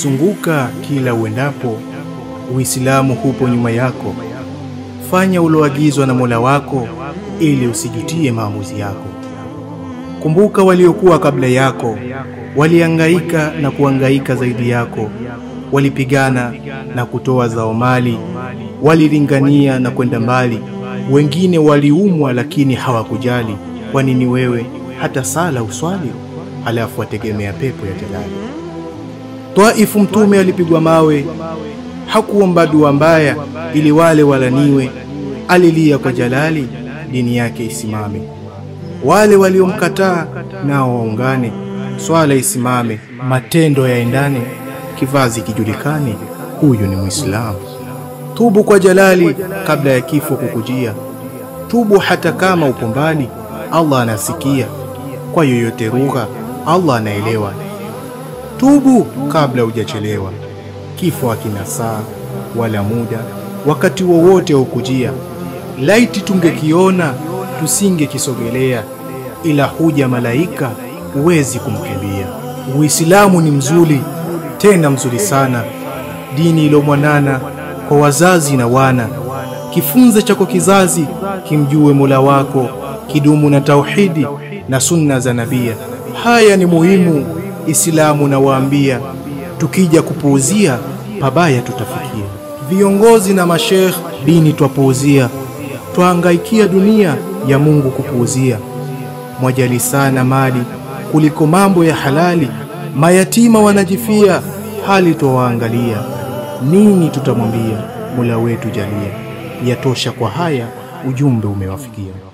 zunguka kila uendapo, Uislamu hupo nyuma yako. Fanya uloagizwa na Mola wako ili usijutie maamuzi yako. Kumbuka waliokuwa kabla yako, waliangaika na kuangaika zaidi yako, walipigana na kutoa zao mali, walilingania na kwenda mbali. Wengine waliumwa lakini hawakujali. Kwa nini wewe hata sala uswali, halafu wategemea pepo ya Jalali? Twaifu Mtume alipigwa mawe, hakuomba dua mbaya ili wale walaniwe, alilia kwa Jalali dini yake isimame. Wale waliomkataa nao waungane, swala isimame, matendo yaendane, kivazi kijulikane, huyu ni Muislamu. Tubu kwa Jalali kabla ya kifo kukujia, tubu hata kama upo mbali, Allah anasikia. Kwa yoyote rugha, Allah anaelewa. Tubu kabla hujachelewa, kifo hakina saa wala muda, wakati wowote ukujia. Laiti tungekiona tusingekisogelea, ila huja malaika huwezi kumkimbia. Uislamu ni mzuri, tena mzuri sana, dini ilomwanana kwa wazazi na wana. Kifunze chako kizazi kimjue Mola wako, kidumu na tauhidi na sunna za nabia. Haya ni muhimu, Islamu nawaambia, tukija kupuuzia pabaya tutafikia. Viongozi na mashekh dini twapuuzia, twahangaikia dunia ya Mungu kupuuzia. Mwajali sana mali kuliko mambo ya halali, mayatima wanajifia, hali twawaangalia. Nini tutamwambia Mola wetu jalia? Yatosha kwa haya, ujumbe umewafikia.